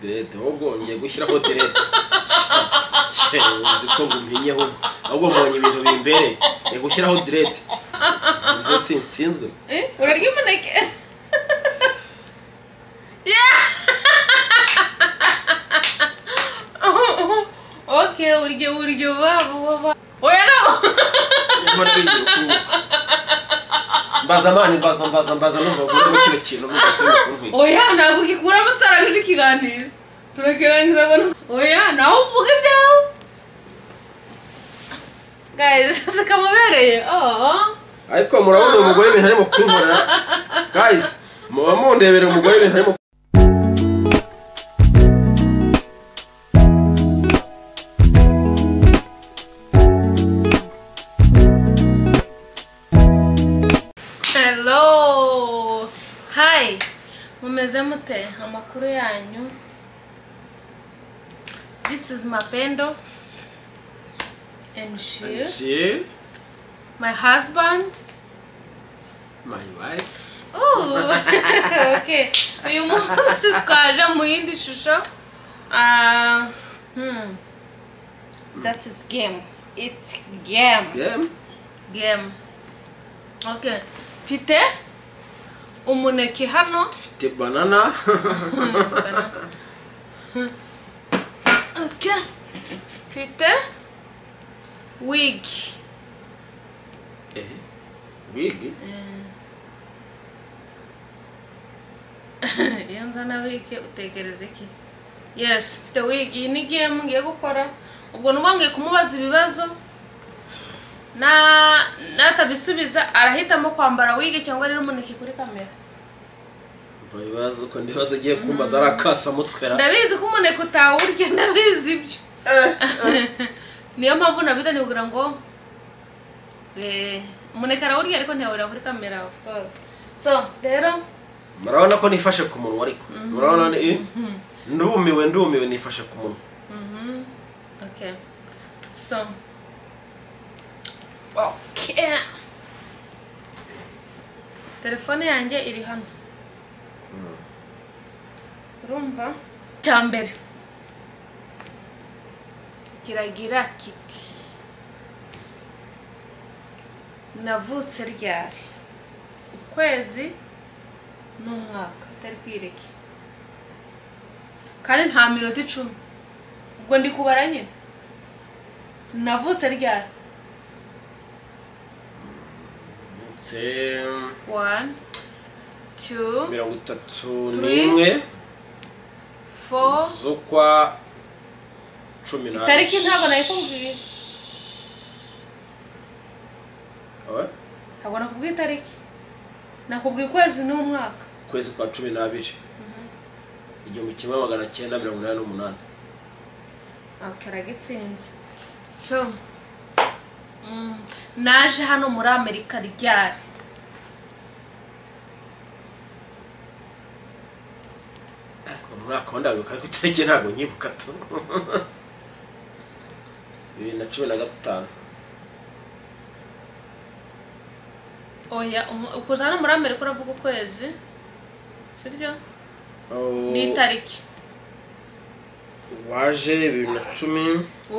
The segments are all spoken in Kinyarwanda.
derede wowe ubwo wongeye gushyiraho derede uzi ko ngumenye ahubwo ahubwo mbonye ibintu bimbereye ngiye gushyiraho derede uzi si nsinzwe Eh, urarya umuneke oke urya urya waba waba oya no mbona bigira ukuntu mbaza amani mbaza mbaza mbaza numva ngo kino kintu numva sinzi ukuntu oya ntabwo ugikuramo utaraguca ikiganiro turakirangiza abona oya nawe uvuga ibyawe guys zikamubereye oh ariko murabona umugore ibintu arimo kunkorera guys muba mundebera umugore ibintu arimo Hello! Hi! Mumeze mute? Amakuru yanyu? This is Mapendo and she, She, my husband. my wife Oh! okay. Uyu munsi twaje mu yindi shusho. Ah, hmm. That is game. It's game. game Game. Okay. Mfite umuneke hano. mfite banana Ok. Mfite wig. eh wigi Eh. Iyo nzana wig utekereza iki? Yes, mfite wig. Iyi ni game ngiye gukora. Ubwo nuba ngiye kumubaza ibibazo. Na natabisubiza arahitamo kwambara wig cyangwa rero umuneke kuri kamera. bibazo ko ndibazo ugiye kumbaza ari akasamutwera Ndabizi ko umuneke utawurya, ndabizi ibyo. niyo mpamvu nabizanye kugira ngo eh, umuneke arawurya ariko ntiyawurira kuri kamera of course so rero murabona ko nifashe ku munwa ariko murabona ni ndumiwe ndumiwe nifashe ku munwa mhm, okay so okay telefone yanjye iri hano urumva cya mbere kiragira kiti navutse ryari ukwezi n'umwaka utari kwireke kandi nta minota icumi ubwo ndi kubara nyine navutse ryari ndetse one two mirongo itatu Three. n'imwe four z'ukwa cumi n'abiri itariki ntabwo nayikubwiye Eh? ntabwo nakubwiye itariki nakubwiye ukwezi n'umwaka ukwezi kwa cumi n'abiri igihumbi kimwe magana cyenda mirongo inani n'umunani akaragitsinze so mm, naje hano muri amerika ryari umwaka wa ndabibuka ariko itariki ntabwo nyibuka tu bibiri na cumi na gatanu oya umu- kuza hano muri amerika uravuga ukwezi sibyo Oh, n'itariki waje bibiri na cumi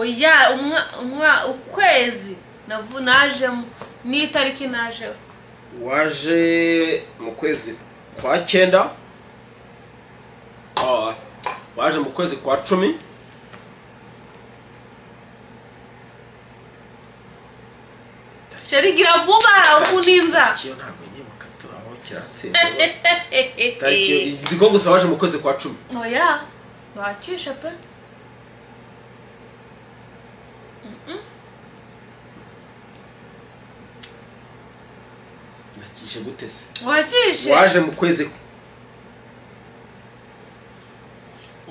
oya umwa- umwa- ukwezi navu- najemo n'itariki najeho waje mu kwezi kwa cyenda Ah, waje mu kwezi kwa cumi sherigira vuba ukuninza ikiyo ntabwo nyibuka tu aho kiratsinda rwose. Itariki yo- nzi ko gusa waje mu kwezi kwa cumi oya wakishe pe nakishe gute se wakishe waje mu kwezi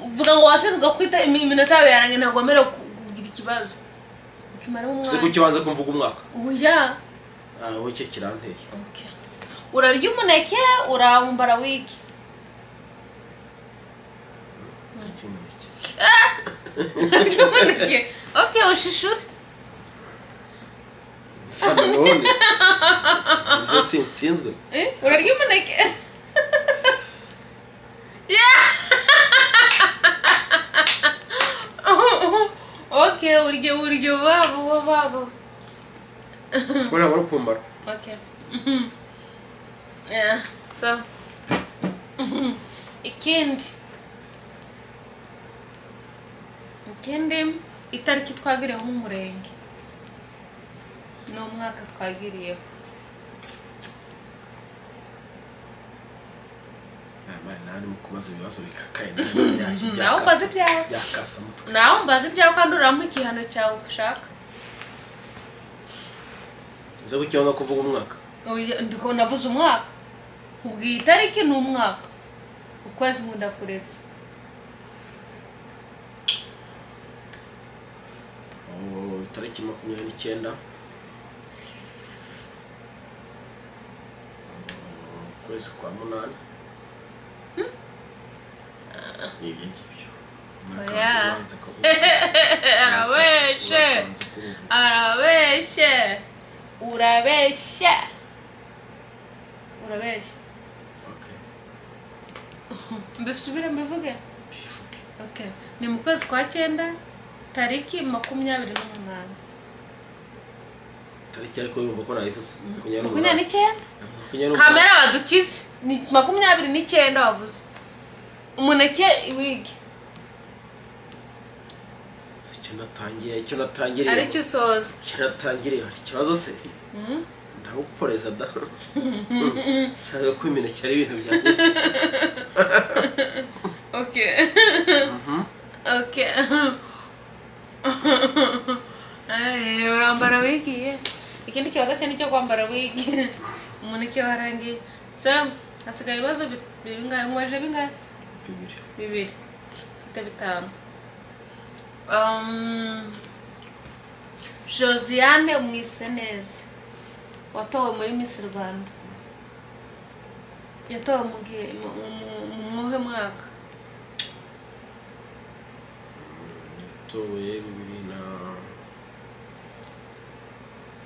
uvuga ngo wasendaga kwita imi- iminota yawe yarangiye ntabwo wemerewe ku- kugira ikibazo ukimara se umwanya kuki wanze kumvuga umwaka uya ah wowe cyo kiranteye okay. urarya umuneke urambara wiki Iki umuneke. urarya umuneke okay ushishure Sa none nze sinsinzwe Eh, urarya umuneke urye urye wabo wabo ko ntabwo ari ukumara okay yeah so ikindi ikindi itariki twagiriyeho umurenge n'umwaka twagiriyeho nawe urimo kubaza ibibazo bikakaye nawe mbaze ibyawe yakasa mutwe nawe mbaze ibyawe kandi uramo igihano cyawe ushaka uze gucyonga kuvuga umwaka Oya, ndiko navuze umwaka ubwiye itariki ni umwaka ukwezi nkunda kuretse Oh, itariki makumyabiri n'icyenda Oh, ukwezi kwa munani ni ibyo ngibyo Umwaka Oya. wanjye ubanza kuwuvuga. arabeshe Umwaka wanjye kuwuvuga. arabeshe urabeshe urabeshe Okay. mbisubire mbivuge okay ni mu kwezi kwa cyenda tariki makumyabiri n'umunani itariki ariko yumva ko nayivuze makumyabiri makumyabiri n'umunani n'icyenda makumyabiri n'umunani kamera badukize ni makumyabiri n'icyenda wavuze umuneke wigi icyo natangiriye icyo natangiriye aricyo usoza icyo natangiriye hari ikibazo se Mhm. ndagukoreza da nsaga ko imineke ari ibintu byanjye se Okay. okay. Ay, urambara wigi ye. Ikindi kibazo cyo ni cyo kwambara wigi. Umuneke warangiye. So, hasigaye ibibazo bi- bingahe? Mwaje bingahe? bibiri Bibiri. Mfite bitanu. Um, Josiane Mwiseneza watowe muri Miss Rwanda. Yatowe mu gihe mu mu- mu muhe mwaka? yatoye bibiri na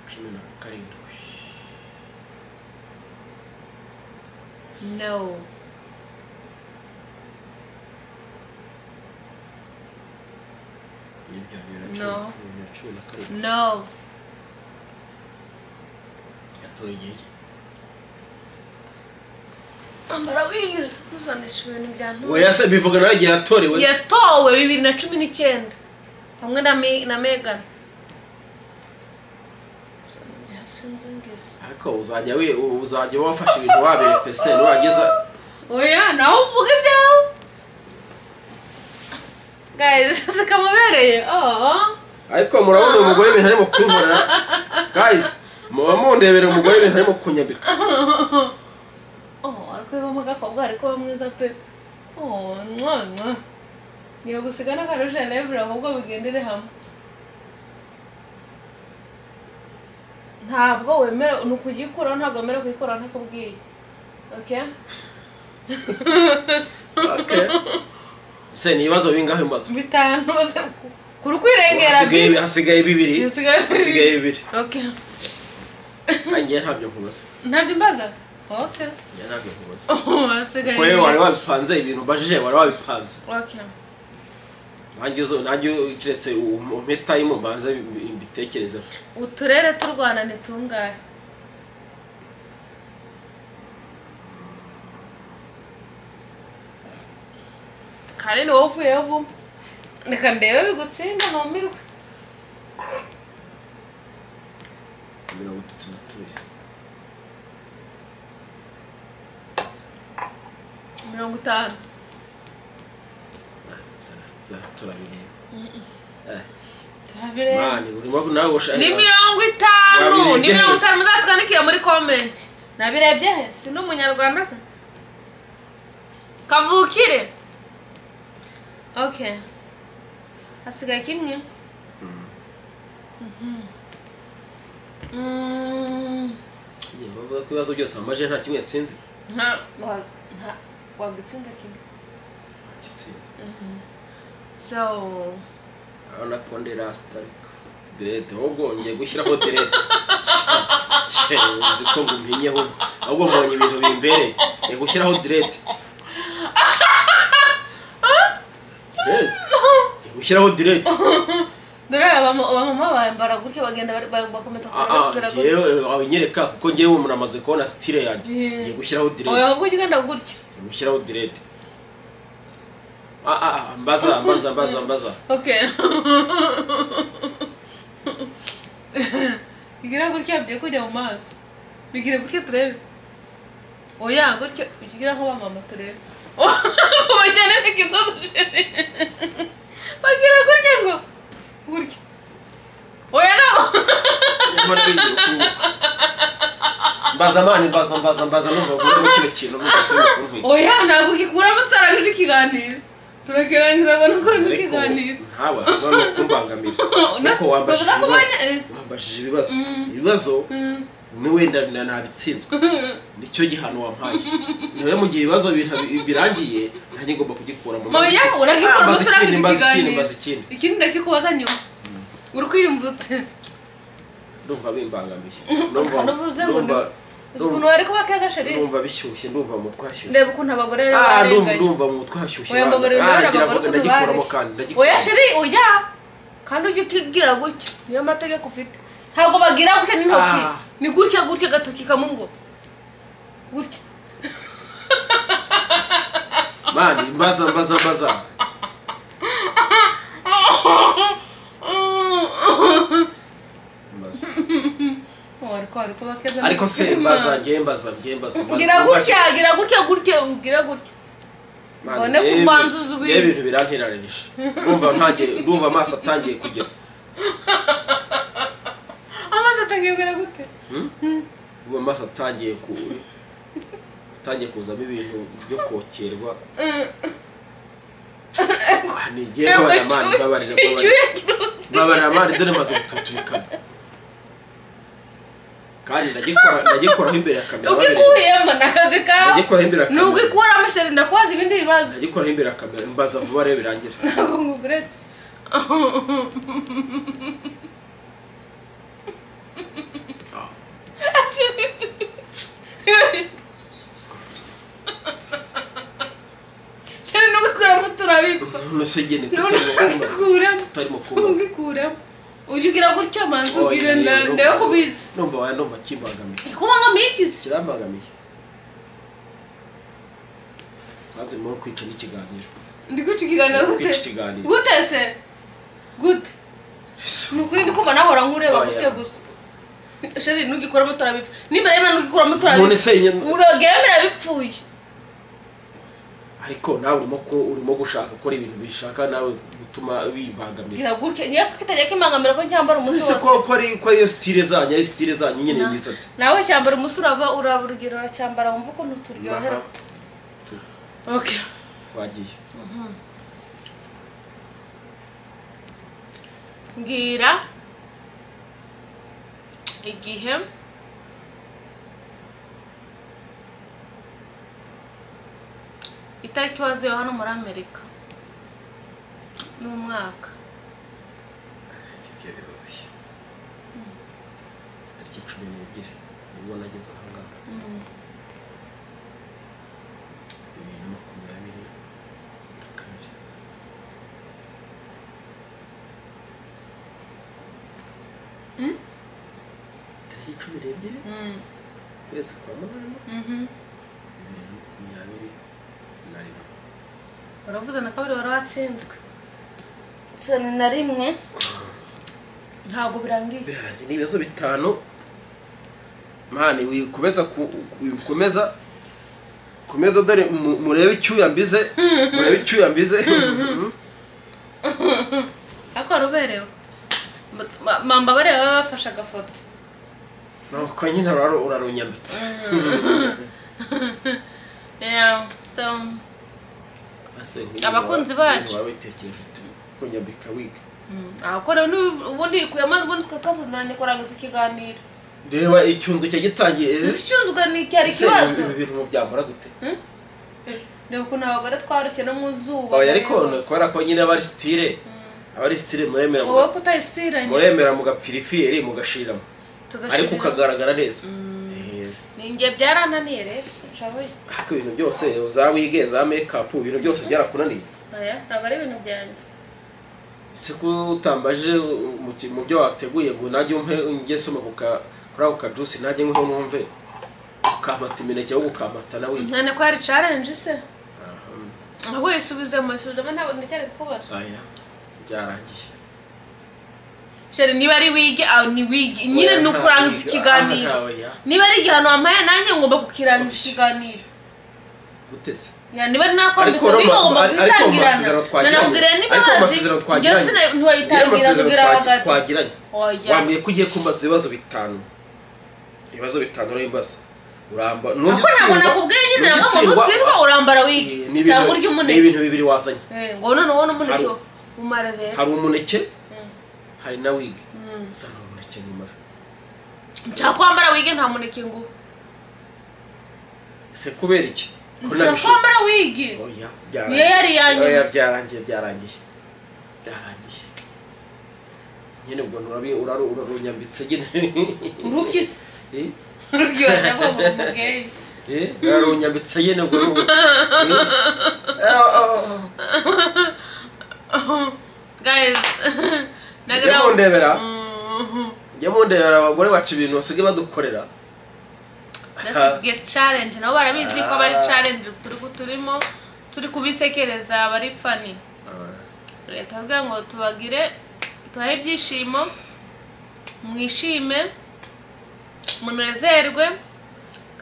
cumi na karindwi No. n'ibya bibiri na No. cumi- bibiri na cumi na karindwi No. yatoye igihe gito. Ambara wigira kuzanisha ibintu bya ntore. oya se bivuga nawe igihe yatorewe Yatowe bibiri na cumi n'icyenda hamwe na Me- na Megan. Sinzi ngizi. ariko uzajya we uzajya wafashe ibintu wabereka se nurangiza Oya, nawe uvuga ibyawe. Guys, zikamubereye. Oh. ariko murabona uyu mugore ibintu arimo kunkorera guys muba mundebera umugore ibintu arimo kunyambika Oh, ariko iyo agakobwa ariko uba mwiza pe. Oh, mwa mwa. Niyo gusiga n'akarusha levure ahubwo bigendere hamwe. Ntabwo wemera ni ukugikuraho ntabwo wemera kuyikuraho ntakubwiye. Okay? Okay. se ni ibibazo bingahe mbaza Bitanu uze ku- kuri kwirengera hasigaye hasigaye bibiri Hasigaye bibiri. hasigaye bibiri Okay. kandi njye ntabyo nkubaza Ntabyo mbaza? Okay. njye ntabyo nkubaza Oh, hasigaye. kowe bibiri. wari wabipanze ibintu ubajije wari wabipanze Okay. nanjye uzo- nanjye keretse um- umpeta y'impu mbanze mbi- mbitekerezeho Uturere tw'u Rwanda ni tungahe? kandi ni wowe uvuyeho vuba reka ndebe bigutsinda ntumirwe mirongo itatu na tubiri mirongo itanu Zara- zara turabireba turabireba mani urimo nawe ushaka ni mirongo itanu ni Wabirebye mirongo heza. itanu muzatwandikire muri komenti nabirebye he si ni umunyarwanda se kavukire okay hasigaye kimwe Mm. Mm. Njye bavuga ko ibibazo byose wambaje nta kimwe yatsinze nta wa- nta- wagutsinda kimwe Yatsinze. so urabona ko ndi rasita ariko derede ahubwo ngiye gushyiraho derede Shit, uzi ko ngumpimye ahubwo ahubwo mbonye ibintu bimbereye ngiye gushyiraho derede yes ngiye gushyiraho derede dore abama- abamama bambara gutya bagenda bari- ba- bakomeza Ah, kubambara ah, gutya njyewe wabinyereka kuko njyewe umuntu amaze kubona sitire yanjye Yeah. ngiye gushyiraho direde oya gutya ugenda gutya ngiye gushyiraho direde Ah, ah, ah, mbaza mbaza mbaza mbaza okay igira gutya bigiye kujya mu maso bigire gutya turebe oya gutya ukigira nk'abamama turebe kubajyana n'ikibazo chere bagira gutya ngo gutya oya nabo Niba nariye ukuntu. mbaza mani mbaza mbaza mbaza numva guhuramo kino kintu mukisubira oya ntabwo ugikuramo utaraguca ikiganiro turakirangiza ngo ntukuremo ikiganiro ntawe none kumbangamira Unasi- kuko wambajije bavuga ko ibibazo bane- wambajije ibibazo ibibazo Mm. ni wenda na- nabitsinzwe nicyo gihano wampaye rero mu gihe ibibazo bira- birangiye nanjye ngomba kugikura mu oya Ah, uragikuramo mbaza ikindi utaraguca mbaza ikindi ikiganiro mbaza ikindi ikindi ndakikubaza nyuma uri kwiyumva ute ndumva bimbangamiye kanavuze ngo ndumva uzi ukuntu wari kuba keza sheri ndumva bishyushye ndumva mu twashyushye ndeba ukuntu abagore rero Ah, ndumva barenganye ndumva mu twashyushye oya mbabare rero Ah, ngira abagore ngo ukuntu ndagikuramo bareshya kandi oya ndagikuramo sheri oya kandi ujye ukigira gutya niyo mategeko ufite ntabwo bagira gutya n'intoki Ah. ni gutya gutya agatoki kamwe ngo gutya mani mbaza mbaza mbaza mbaza Oh, ariko ariko bakeza ariko se mbaza ngiye mbaza ngiye mbaza mbaza gira gutya gira gutya gutya gira gutya Mani, mbone ko yewe- ubanza uzi ubizi. yewe ibintu biranteranyije ndumva ntangiye ndumva amaso atangiye kugera amazi atangiye kugera gute Hmm? ndumva amaso atangiye ku atangiye kuzamo ibintu byo kokerwa Ah, ni ngiye mbabarira mani mbabarira mbabarira icyuya kirutse mbabarira amani dore maze gututubikana kandi ndagikora ndagikoraho imbere ya kamera babiri ugikuyemo ni akazi kawe ndagikoraho imbere ya kamera nugikuramo sheri ndakubaza ibindi bibazo ndagikoraho imbere ya kamera mbaza vuba rero birangira ntabwo nguretse Ah, sheri nugikuramo turabipfa none se njye ni kutarimo nugikuramo kutarimo kubaza nugikuramo ujya ugira gutya manzi ubwire Oya, nda- yewe, ndebe ko numva- ubizi numva waya numva kimbangamiye kuba ngo mbikize kirambangamiye maze muri kwica n'ikiganiro ndi guca ikiganiro Muri gute kwica ikiganiro gute se gute ni ukuri ndi kumva nahora nkureba Oya. gute gusa sheri nugikuramo turabipfa nimbere yewe nugikuramo none turabipfa se nyine- urogera birabipfuye ariko nawe urimo ko urimo gushaka gukora ibintu bishaka nawe gutuma bibangamira gira gutya niyo kitajya kimangamira ko cyambara umunsi ese wose ko ko ari ko ariyo sitire zanyu ari sitire zanyu nyine imisatsi nawe cyambara umunsi uraba uraba urugero uracyambara wumva ukuntu turyoherwa Aha, okay wagiye mbwira igihe itariki waziwe hano muri amerika n'umwaka ibyo bibabaye tariki cumi n'ebyiri nibwo nageze aha ngaha bibiri na makumyabiri na kabiri tariki cumi n'ebyiri ukwezi kwa munani bibiri na makumyabiri na rimwe uravuze na kabiri wari watsinzwe cumi na rimwe ntabwo birangiye birarangiye ni ibibazo bitanu mani wikomeza ku- wikomeza komeza dore mu- murebe icyuya mbize murebe icyuya mbize ariko wari uberewe mambabare baba bafashe agafoto nuko nyine uraro- urarunyambitse Yeah, so Ase, Abakunzi waba- bacu. waba witekereje ute ko nyambika wiga akora ubundi kuyamo ubundi twakazaniranye kurangiza ikiganiro reba icyunzwe cya gitangiye gusa icyunzwe ni cyari ese ikibazo ibi bintu mubyambara gute reba ukuntu abagore twarukiye no mu zuba oya ariko ni kubera ko nyine abari sitire abari sitire muremera mu- wowe kutayisitiranye muremera mugapfira ifiyeri mugashiramo ariko ukagaragara neza Eh, ninjye byarananiye rero nshaboye ariko ibintu byose za wige za mekapu ibintu byose byarakunaniye aya ntabwo ari ibintu byanjye se ko utambaje mu ki- mu byo wateguye ngo najye umpe ngesoma ku ka kuri ako kajusi najye nkweho numve ukampata imineke ahubwo ukampata nawe none ko yari challenge se Aha. ahubwo yisubizemo yisubizemo ntabwo ndacyari kukubaza aya byarangiye sheri niba ari wige aho ni wige nyine ni ukurangiza ikiganiro Aha, oya. niba ari igihano wampaye nanjye ngomba kukirangiza Osh. ikiganiro gute se Ya, niba nakwambitse Ariko Roma, wiga ngomba ariko mu masezerano kuzitangirana twagiranye- nanakubwira niba ariko mu wazi masezerano njyewe twagiranye- sina- Iyo ntiwayitangira amasezerano kugira twagi- hagati twagiranye oya wambwiye ko ugiye kumbaza ibibazo bitanu ibibazo bitanu urambaza uramba Ako ntabwo nakubwiye nyine ntabwo ngo nutsindwa urambara wige ni cyangwa ibintu urya ni umuneke ibintu bibiri wazanye Eh, ngo none wowe n'umuneke Hari- umara rero hari umuneke Mm, hari na wigi mm. gusa nta umuneke numara nshaka kwambara wige nta muneke nguha se kubera iki Ko nshaka nabishe- kwambara wige oya Niyo yari iyanyu. Oya, byarangiye byarangiye byarangiye nyine ubwo urabi- uraru- urarunyambitse nyine urubyize Eh? urubyibaza bwo mu mugeyi Eh, urarunyambitse nyine ubwo ni ubu. Eh, ah, ah, ah. guys Jya nagira mundebera Mm, jya mundebera abagore bacu ibintu basigaye badukorera this is get challenge nabo barabizi ko bari Ah. challenge turi turimo turi kubisekereza bari funny leta avuga ngo tubagire tubahe ibyishimo mwishime munezerwe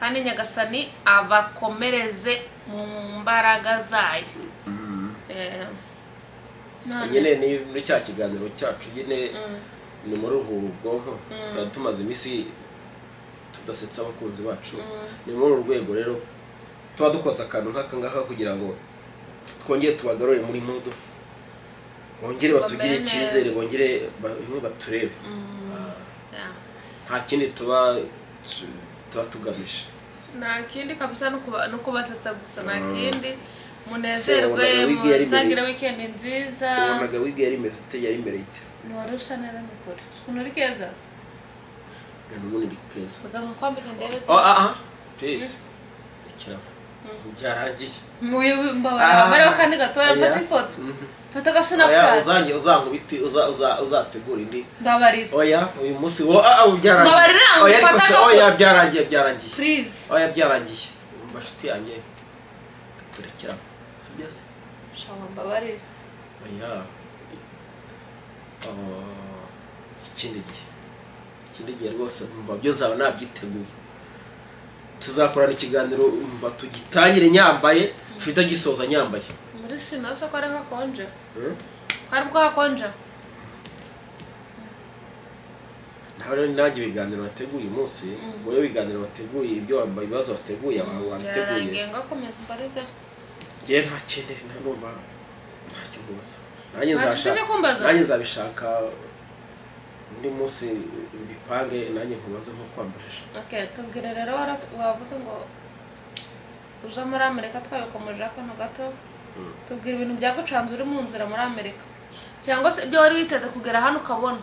kandi nyagasani abakomereze mu mbaraga zayo Eh, none- nyine ni muri cya kiganiro cyacu nyine Mm, ni muri ruhura ubwonko twari tumaze iminsi tudasetsa abakunzi bacu Mm. ni muri uru rwego rero tuba dukoze akantu nk'aka ngaka kugira ngo twongere tubagarure muri mudu bongere batugire Bamere icyizere neza. bongere ba- nibo baturebe mm, yeah. nta kindi tuba tu- tuba tugamije nta kindi kabisa no kuba- no kubasetsa gusa nta Mm. kindi Se, wabonaga munezerwe wigi yari mbere. muzagira weekend nziza wabonaga wiga yari imeze ite yari imbere y'ite ntiwari usa neza mu kuri ukuntu uri keza ubundi ni keza baganga kwambika ndebe oh ah ah please ikirabo byarangiye Muyo mbabara bariho kandi gatoya Oya. mfata ifoto Mhm. mfata aga oya snapchat uzange uzankubite uza- uza- uzategura indi mbabarira oya uyu munsi wo ah ah, byarangiye Mbabarira, oya ariko se mfata agafoto. oya byarangiye byarangiye please oya byarangiye umva nshuti yanjye turekeraho sibyo se shawa mbabarira oya Oh, ikindi gihe ikindi gihe rwose umva byo nzaba nabyiteguye tuzakorana ikiganiro umva tugitangire nyambaye tujye gisoza nyambaye muri sino se ko ari hakonje Hmm? ko ari bwo hakonje naho rero nanjye ibiganiro wateguye uyu munsi ngo rero ibiganiro wateguye ibyo wambaye ibibazo wateguye abantu byarangiye wabiteguye ngakomeza mbarize ngewe nta kindi nta numva nta kibazo nanjye Nta nzashaka- kiguzi kumbaza? nanjye nzabishaka undi munsi bipange nanjye nkubaze nko kwambajije okay tubwire rero wara- wavuze ngo uza muri amerika twabikomeje akantu gato Mm. tubwira ibintu byagucanze uri mu nzira muri amerika cyangwa se ibyo wari witeze kugera hano ukabona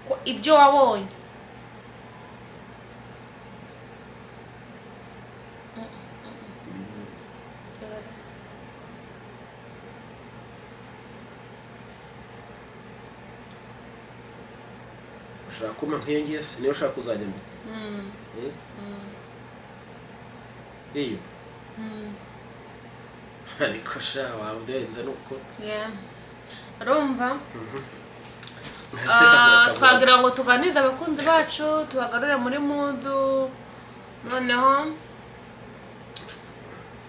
ko ibyo wabonye Mm, mm, mm. Gerageza. ushaka kumpa nk'iyo ngiye se niyo ushaka kuzajya mbere Mm, Eh? mm, iyo mm. ariko sha waba urenze nuko Yeah. urumva Aseka ngo Ah, akavuga. twagira ngo tuganirize abakunzi bacu tubagarure muri mudu noneho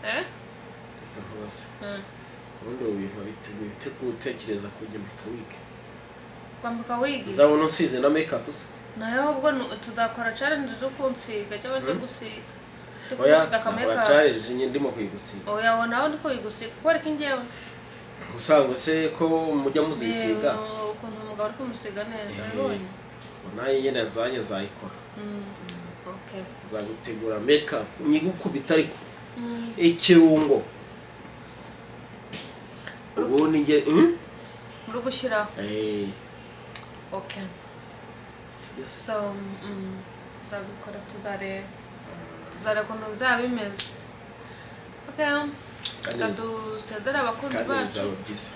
eh? reka nkubaze Mm. ubundi ubu bintu wabiteguye ute gutekereza kujya mbika wige kwambika wigi nzabona usize na make up se nayo ahubwo nu- tuzakora challenge zo kunsiga cyangwa ndi gusiga Ndi oya kugusiga tuzakora akameka challenge nyine ndimo kuyigusiga oya wowe nawe ndi kuyigusiga kwereka ingewe usanga se ko mujya muzisiga Ni ukuntu umugabo uri kumusiga neza Eh. abonye nayo nyine zanjye nzayikora Mm. okay nzagutegura makeup nyigukubita ariko Mm. ikirungo ubundi njye hmm? uri gushyiraho Eh, okay sibyo se? so mm, tuzabikora tuzareba tuzareba ukuntu byaba bimeze okay Kandi- reka dusezere abakunzi kandi bacu bizaba byiza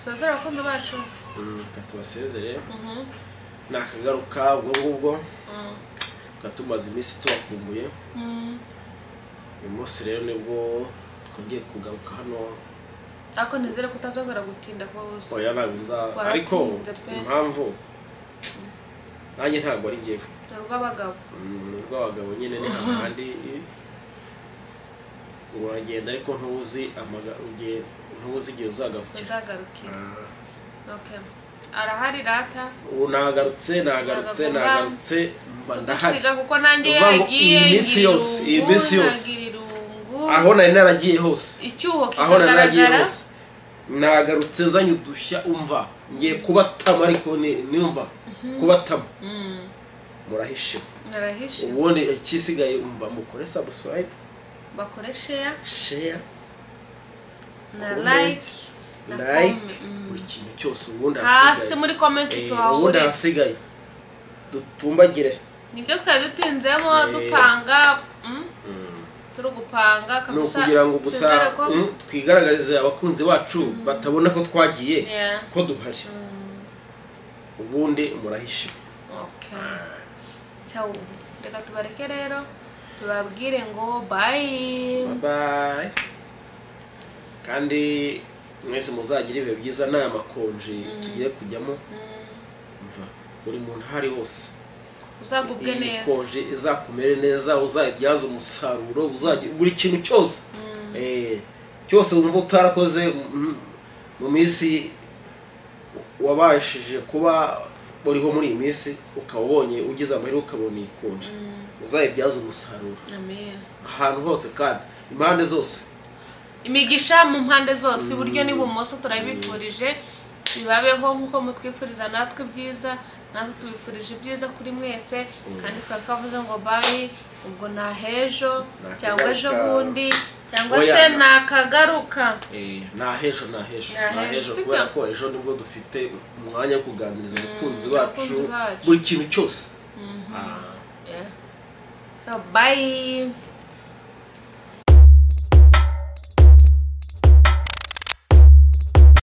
tubazere abakunzi bacu reka tubasezere Mhm, ni akagaruka ubwo ngubwo mhm, tukaba tumaze iminsi tubakumbuye mhm. uyu munsi rero nibwo twongeye kugaruka hano ariko nizere kutazongera gutinda kose oya ntabwo nza Waratinze ariko pe. impamvu nanjye ntabwo ari njyewe dore ubw'abagabo ni urw'abagabo nyine ni hahandi uragenda ariko ntuzi amaga- ugiye- ntuzi igihe uzagarukira ntazagarukire Ah. okay arahari rata ubu nagarutse nagarutse Ntabwo mba- nagarutse mba ndahari udusiga kuko nanjye Uvuga ngo yagiye iyi minsi ngira yose, iyi irungu, minsi yose. nagira irungu aho nari naragiye hose icyuho aho nari nagiye kikagaragara hose nagarutse nzanye udushya umva ngiye kubatama ariko ni- niyumva kubatama Mhm, murahishiwe narahishe ubundi ikisigaye umva mukore subscribe bakore share share na Comment, like na like comment, mhm. buri kintu cyose ubundi hasi ahasigaye muri komenti Eh, ubundi tuhahure ahasigaye dutumbagire nibyo twari dutinzemo Eh. dupanga mm, turi gupanga ni kabisa ukugira ngo gusa twizere ko- mm, twigaragarize abakunzi bacu batabona ko twagiye Yeah. ko duhari Mm, ubundi murahishiwe okay. So, reka tubareke rero tubabwire ngo bye babaye kandi mwese muzagire ibihe byiza nta makonji tugiye kujyamo Mm, mva buri muntu aho ari hose uzagubwe iyi neza konji izakumere neza uzayibyaza umusaruro uzagira buri kintu cyose Mm, Eh, cyose wumva utarakoze mm, mu minsi wabashije kuba uriho muri iyi minsi ukaba ubonye ugize amahirwe ukabona iyi konji mm, uzayibyaza umusaruro amen. ahantu hose kandi impande zose imigisha mu mpande zose iburyo n'ibumoso turabifurije bibabeho nk'uko mutwifuriza natwe ibyiza natwe tubifurije ibyiza kuri mwese kandi tukaba twavuze ngo bayi ubwo nta hejo cyangwa ejo bundi cyangwa Oya. se nakagaruka Eh, nta hejo nta hejo Nta nta hejo, hejo sibyo? kubera ko ejo nibwo dufite umwanya wo kuganiriza abakunzi bacu abakunzi bacu. buri kintu cyose Ah. Yeah. so bayi